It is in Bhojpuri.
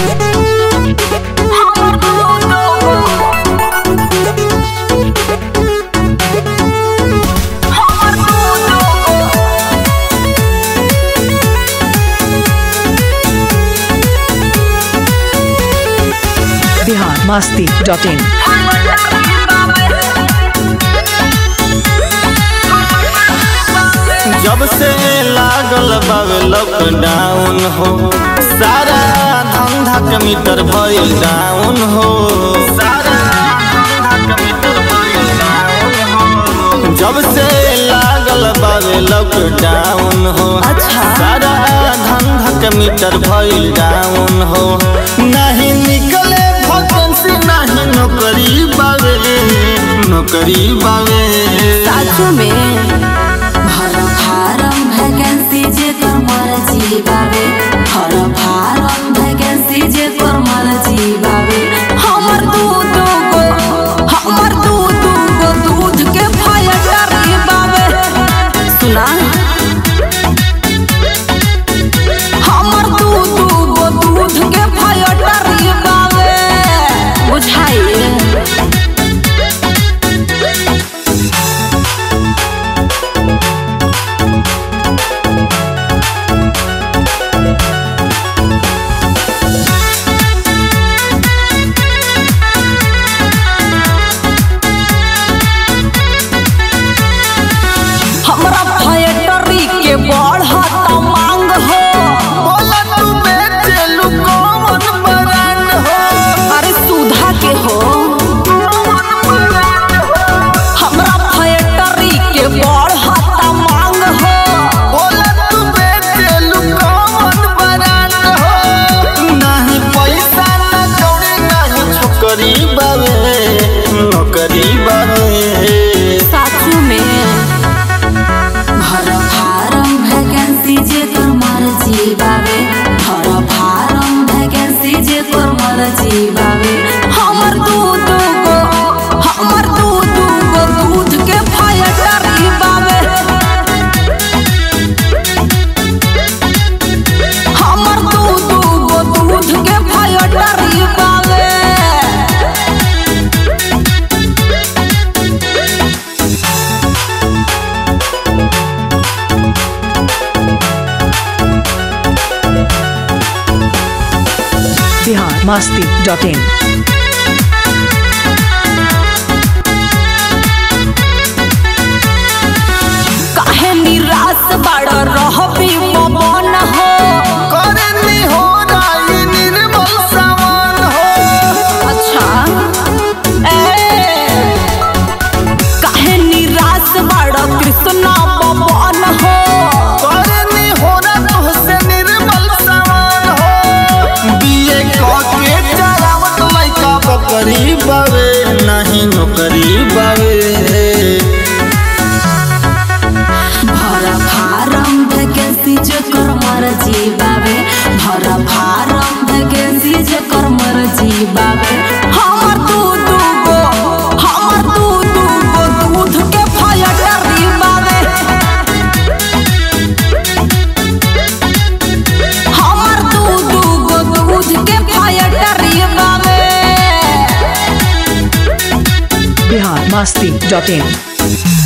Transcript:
बिहार मस्ती डॉट इन जब से लागल बावे लॉकडाउन हो सारा धंधा के मीटर भइल डाउन हो सारा धंधा के मीटर भइल डाउन हो जब से लागल बावे लॉकडाउन हो अच्छा। सारा धंधा के मीटर भइल डाउन हो नहीं निकले वैकेंसी नहीं नौकरी बावे नौकरी बावे साचो में भर फारम वैकेंसी जे तोर मर्जी बावे भर फारम वैकेंसी जे तोर मर्जी बावे हमर दू दू गो हमर दू दू गो दूध के फायटर बावे सुना हमर दू दू गो दूध के फायटर बावे बुझाइए हमरा फैक्ट्री के बढ़त मांग हो बोला तू बेचेलू कौन ब्रांड हो अरे सुधा के हो हमरा फैक्ट्री के बढ़त मांग हो बोला तू बेचेलू कौन ब्रांड हो नहीं पैसा न कौड़ी नहीं छोकरी बावे नौकरी बावे साचू में भर फारम वैकेंसी जे तोर मर्जी बावे भर फारम वैकेंसी जे तोर मर्जी बावे हमर दू दू गो हमर दू दू गो दूध के फायटर बावे हमर दू दू गो दूध के फायटर बावे बिहार मस्ती डॉट इन काहे निराश बड़ रहबी पवन हो करनी हो राई निर्मल सावन हो अच्छा ए काहे निराश बड़ कृष्णा पवन हो करनी हो ना तुहसे निर्मल सावन हो बीए के चलावत लइका बकरी बावे नहीं नौकरी बावे भर फारम वैकेंसी जो कर मर्जी बावे भर फारम वैकेंसी जो कर मर्जी बावे हमर दू दू गो हमर दू दू गो दूध के फायटर बावे हमर दू दू गो दूध के फायटर बावे बिहार मस्ती डॉट इन